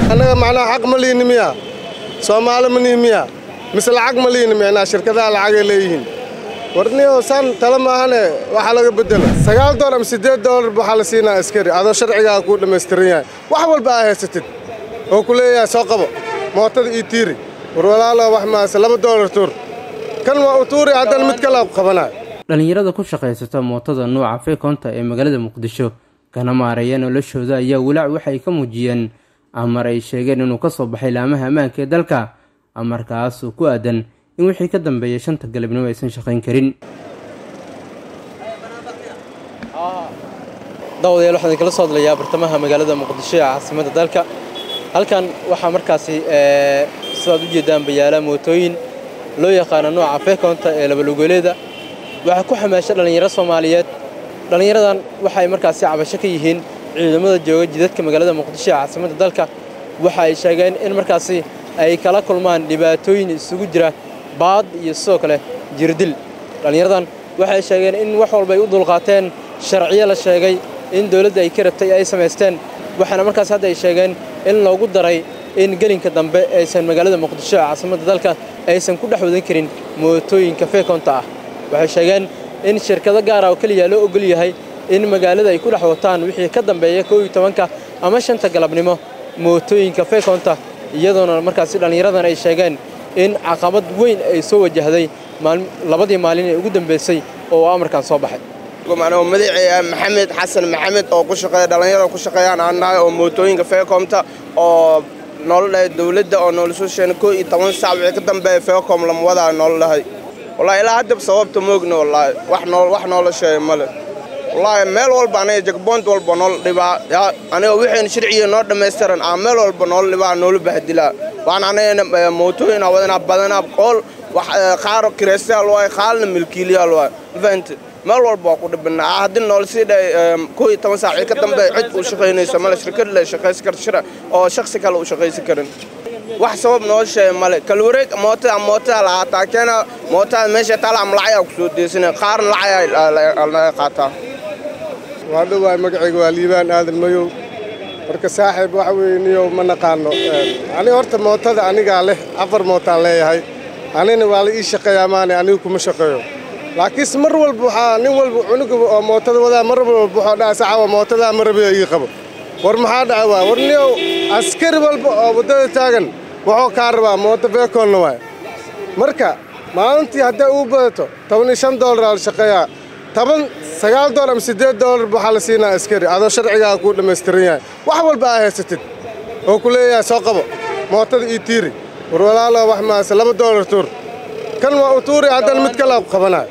annaga macnaha xaq ma liini miya soomaali ma nihi miya mise lacag ma liini micnaa shirkadaha lacagay leeyihiin warniyo saan tala maahane waxaa laga bedela sagaal doolar ama siddeed doolar waxaa la siinaa askari adoo sharcigaa kuu dhammaystiran yahay wax walba aa haysatid oo ku leeyahay soo qabo mootada ii tiiri war walaalo wax maase laba doolar tuur kan waa u tuuri haddana mid kale qabanayo dhallinyarada ku shaqaysata mootada nuuca feekoonta ee magaalada muqdisho kana maareeya noloshooda ayaa walaac waxay ka muujiyeen amar ay sheegeen inuu ka soo baxay laamaha ammaanka ee dalka amarkaas oo ku aadan in wixii ka dambeeya shanta galabnimo aysan shaqayn karin daawadayaal waxaan idinkala soo hadlayaa bartamaha magaalada muqdisho ee caasimadda dalka halkan waxaa markaasi sidaad u jeedaan bayaala mootooyin loo yaqaano nooca feekoonta ee labalugoleeda waxaa ku xamaasha dhallinyaro soomaaliyeed dhallinyaradan waxay markaasi cabasho ka yihiin ciidamada jooga jidadka magaalada muqdisho ee caasimadda dalka waxa ay sheegeen in markaasi ay kala kulmaan dhibaatooyin isugu jira baad iyo sidoo kale jirdil dhallinyaradan waxay sheegeen in wax walba ay u dulqaateen sharciyo la sheegay in dowladda ay ka rabtay ay samaysteen waxaana markaas hadda ay sheegeen in loogu daray in gelinka dambe aysan magaalada muqdisho ee caasimadda dalka aysan ku dhex wadan karin mootooyinka feekoonta ah waxay sheegeen in shirkado gaara oo keliya loo ogol yahay in magaalada ay ku dhex wataan wixii ka dambeeya kow iyo tobanka ama shanta galabnimo mootooyinka feekoonta iyadoona markaasi dhallinyaradan ay sheegeen in caqabad weyn ay soo wajahday labadii maalin ee ugu dambaysay oo amarkan soo baxay madaxeeya maxamed xasan maxamed oo ku shaqeeya dhallinyarada ku shaqeeyaan aan nahay oo mootooyinka feekoomta oo noola dhahay dawladda oo noola soo sheegna koo iyo toban saac wixii ka dambeeya feekoom lama wadaa noola dhahay wallaahi ilaa haddaba sababta moogna wallaahi wax nool wax noola sheegay male wallaahi meel walba aniga jagboont walba noola dhibaa yaa aniga wixayna sharciga noo dhammaystiran aa meel walba noola dhibaa noola bahdilaa waan anagana mootooyin aa wadanaa badanaa qool wax qaar kiraystayaal waay qaalna milkiiliyaal waay mafahante meel walba waa ku dhibinaa haddii noola sii dhahay koo iyo toban saacii ka dambe cid uu shaqaynayso male shirkad le shaqaysi karta shira oo shaksi kale uu shaqaysi karin wax sabab noo sheegay male kalwareeg mootada mootada lahaataa keena mootada meesha taala ama lacayaa ku soo deysana qaarna lacayaa laga qaataa waa dhowaay magacayga waa liibaan aadan mayow marka saaxiib waxa weeye niyow ma naqaano aniga horta mootada anigaa leh afar mootaan leeyahay anina waa la ii shaqeeyaa maane anigu kuma shaqeeyo laakiinse mar walba waxaa nin walba cunuga oo mootada wadaa mar walba wuxuu dhaha saxawa mootadaa marabiya ii qabo war maxaa dhaca waa war niyow askari walba oo waddada taagan wuxuu kaa rabaa mooto feekoonna waay marka maalintii hadday uu badato toban iyo shan doolaraa la shaqeeyaa toban sagaal doolar ama siddeed doolar waxaa la siinaa askari adoo sharcigaa kuu dhammaystiran yahay wax walba aa haysatid oo ku leeyahay soo qabo mootada ii tiiri war walaalo wax maase laba doolar tuur kan waa u tuuri haddana mid kale qabanayo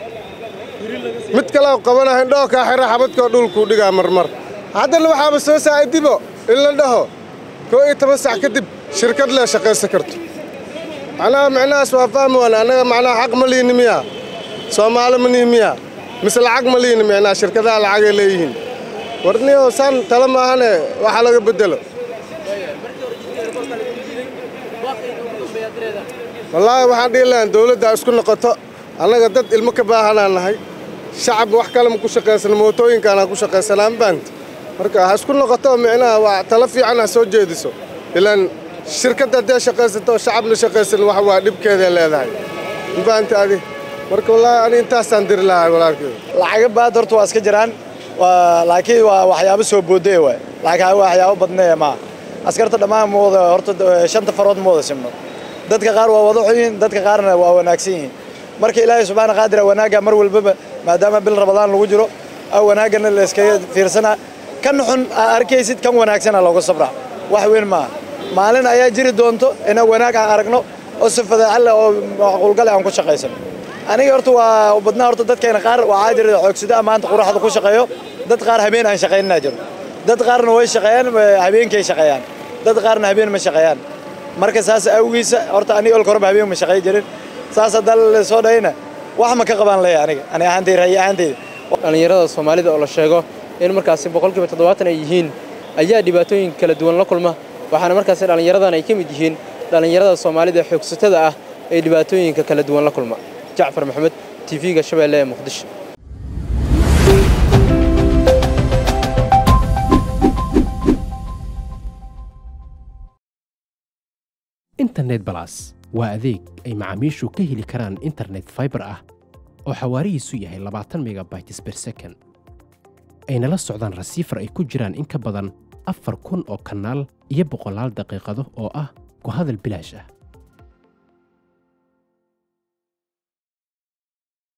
mid kale qabanayo indhoo kaa xira xabadkoo dhulkuu dhigaa marmar haddana waxaaba soo saa'idibo in la dhaho koo iyo toban sac kadib shirkad lee shaqaysan karto macnaha micnahaas waa fahmi waana annaga macnaha xaq ma liini miya soomaali ma nihi miya mise lacag ma liini micnaha shirkadaha lacagay leeyihiin warniyo saan tala maahane waxa laga beddelo wallaahi waxaan dhihi lahaan dawladda isku noqoto annaga dad ilmo ka baahanaan nahay shacab wax kale ma ku shaqaysana mootooyinkaanaa ku shaqaysanaa mabaanta marka ha isku noqoto micnaha waa talo fiican ha soo jeediso ilaan shirkadda haddee shaqaysato shacabna shaqaysan wax waa dhibkeeday leedahay mabaanta adi marka wallaahi ani intaasaan diri lahaa walaalkeeda lacaga baad horta waa iska jiraan laakiin waa waxyaabo soo boodaya waay laakiin waxyaabo badneeya maaha askarta dhammaan ma wada horta shanta farood ma wada simno dadka qaar waa wada xun yihiin dadka qaarna waa wanaagsan yihiin marka ilaahay subxaana qaadira wanaagga mar walbaba maadaama bil rabadaan lagu jiro wanaaggana la iskaga fiirsanaa kan xun aa arkaysid kan wanaagsana looga sabraa wax weyn maaha maalin ayaa jiri doonto inaan wanaag aan aragno oo si fadaaxalle oo macquulgale aan ku shaqaysano aniga horta waa badnaa horta dadkeena qaar waxaa jira xoogsida maanta quraxda ku shaqeeyo dad qaar habeen aan shaqaynina jiro dad qaarna way shaqeeyaan habeenkay shaqeeyaan dad qaarna habeen ma shaqeeyaan marka saas awgiisa horta aniga olka horeba habeen ma shaqey jirin saas haddaan la soo dhahayna wax ma ka qabaan leeya aniga ani ahaantayda ra'yi ahaantayda dhallinyarada soomaalida oo la sheego in markaasi boqolkiiba toddobaatan ay yihiin ayaa dhibaatooyin kala duwan la kulma waxaana markaasi dhallinyaradan ay ka mid yihiin dhallinyarada soomaalida xoogsatada ah ee dhibaatooyinka kala duwan la kulma jacfar maxamed tv-ga shabeelle ee muqdisho internet balas waa adeeg ay macaamiishu ka heli karaan internet fiber ah oo xawaarihiisu yahay labaatan megabytes per second ayna la socdaan rasiifar ay ku jiraan in ka badan afar kun oo kanaal iyo boqolaal daqiiqado oo ah ku hadal bilaash ah